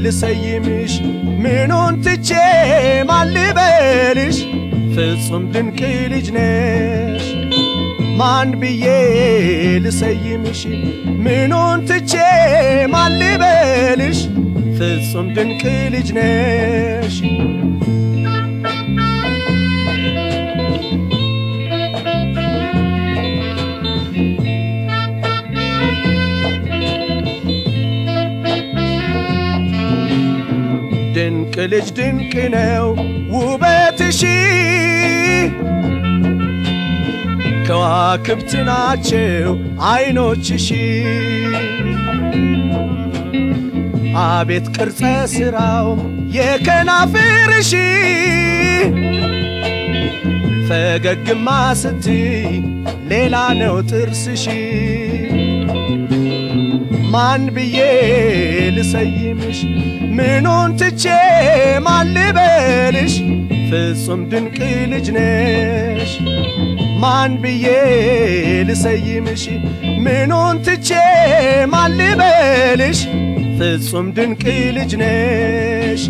ልሰይምሽ ምኑን ትቼ ማልበልሽ ፍጹም ድንቅ ልጅ ነሽ ማን ብዬ ልሰይምሽ ምኑን ትቼ ማልበልሽ ፍጹም ድንቅ ልጅ ነሽ ድንቅ ልጅ ድንቅ ነው ውበትሽ ከዋክብት ናቸው አይኖችሽ አቤት ቅርጸ ሥራው የከናፍርሽ ፈገግማ ስትይ ሌላ ነው ጥርስሽ ማን ብዬ ልሰይምሽ ምኑን ትቼ ማልበልሽ ፍጹም ድንቅ ልጅ ነሽ ማን ብዬ ልሰይምሽ ምኑን ትቼ ማልበልሽ ፍጹም ድንቅ ልጅ ነሽ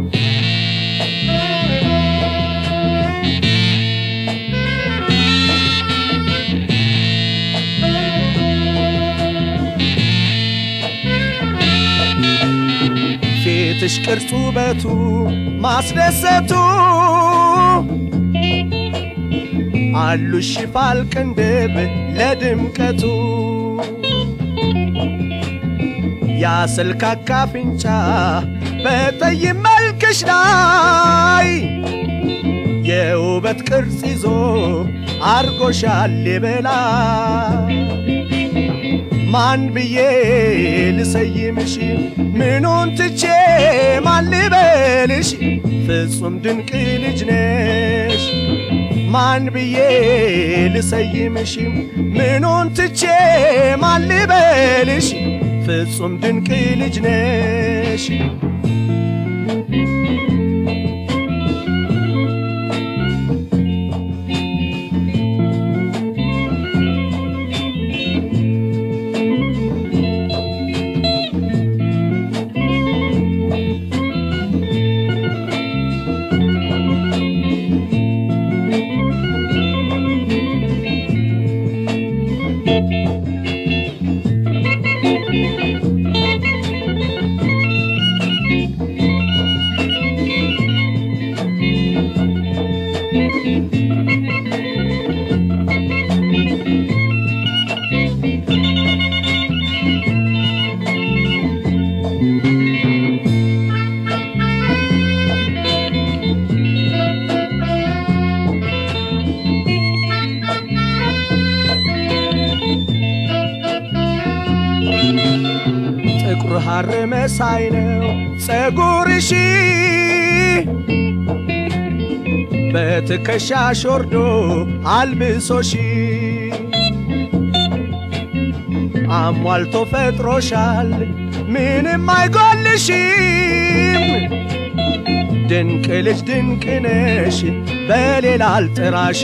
ፊትሽ ቅርጹ ውበቱ ማስደሰቱ አሉሽ ሽፋል ቅንድብ ለድምቀቱ ያስልካካ አፍንጫ በጠይም መልክሽ ላይ የውበት ቅርጽ ይዞ አርጎሻል የበላይ ማን ብዬ ልሰይምሽ ምኑን ትቼ ማልበልሽ ፍጹም ድንቅ ልጅ ነሽ ማን ብዬ ልሰይምሽ ምኑን ትቼ ማልበልሽ ፍጹም ድንቅ ልጅ ነሽ ጥቁር ሐር መሳይ ነው ጸጉርሽ በትከሻሽ ወርዶ አልብሶሽ አሟልቶ ፈጥሮሻል ምንም አይጎልሽም ድንቅ ልጅ ድንቅ ነሽ በሌላ አልጥራሽ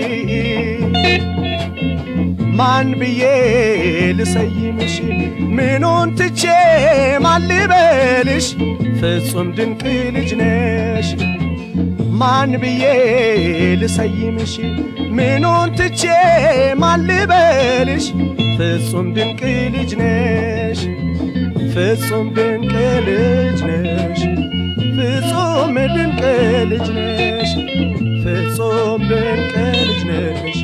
ማን ብዬ ልሰይምሽ ምኑን ትቼ ማልበልሽ ፍጹም ድንቅ ልጅ ነሽ ማን ብዬ ልሰይምሽ ምኑን ትቼ ማልበልሽ ፍጹም ድንቅ ልጅ ነሽ ፍጹም ድንቅ ልጅ ነሽ ፍጹም ድንቅ ልጅ ነሽ ፍጹም ድንቅ ልጅ ነሽ